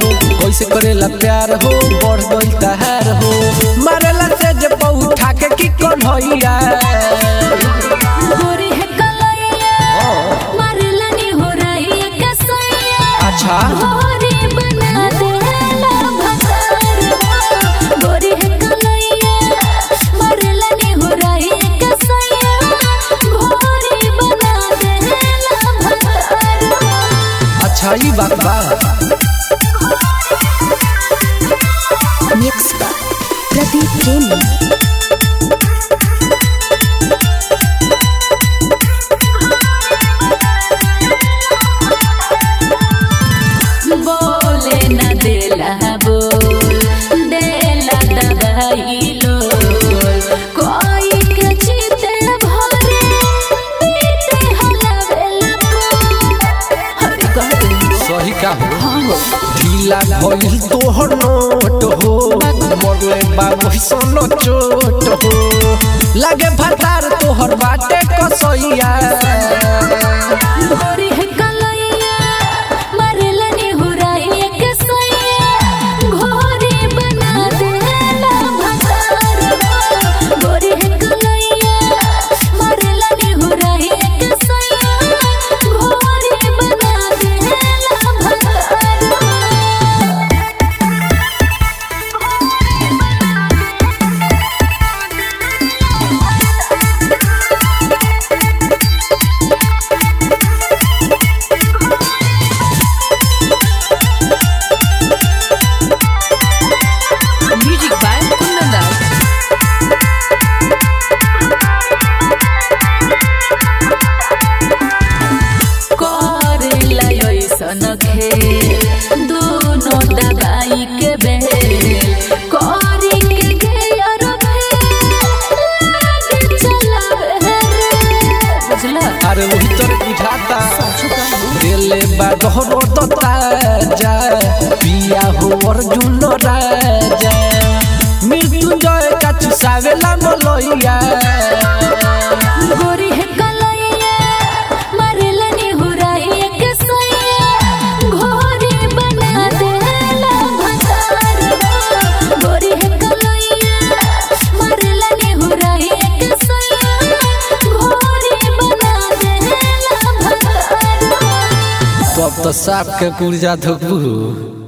हो कैसे करेला प्यार हो बढ़ गई तहार हो मारेला से जे उठा के की कौन होइया गोरी है कलैया मारलनी हो रही है कसैया अच्छा गोरी बना देला भतार गोरी है कलैया मारलनी हो रही है कसैया गोरी बना देला भतार अच्छा ई बात बा मिक्स बाय प्रदीप प्रेमी बोले न देला बोल देला दवाई लो कोई के जीते भरे पीते हलावेला हरे कहते सही का हो हाँ हो ढीला भइल तोहर नोट हो मरले बा सोनो चोट हो लागे भतार तोहर बाटे कसैया गोरी है कलैया मरलनी हुराई एक सैया घोरी बना देला भतार गोरी है कलैया मरलनी हुराई एक सैया घोरी बना देला भतार Music by Kundan Das. करेला ऐसन खेल दोनों दवाई के बेल करी के गेयर फेल लागे चलावे रे बुझला अरे वही तर बुझाता दिले बा दोहरो तो ताजा पिया हो अर्जुन राजा मृत्युंजय का चुसावेला मलैया गोरी है कलैया मरलनी हुराई एक सैया घोरी बना देला भतार गोरी है कलैया मरलनी हुराई एक सैया घोरी बना देला भतार तब तो साफ के कुर्जा धोबू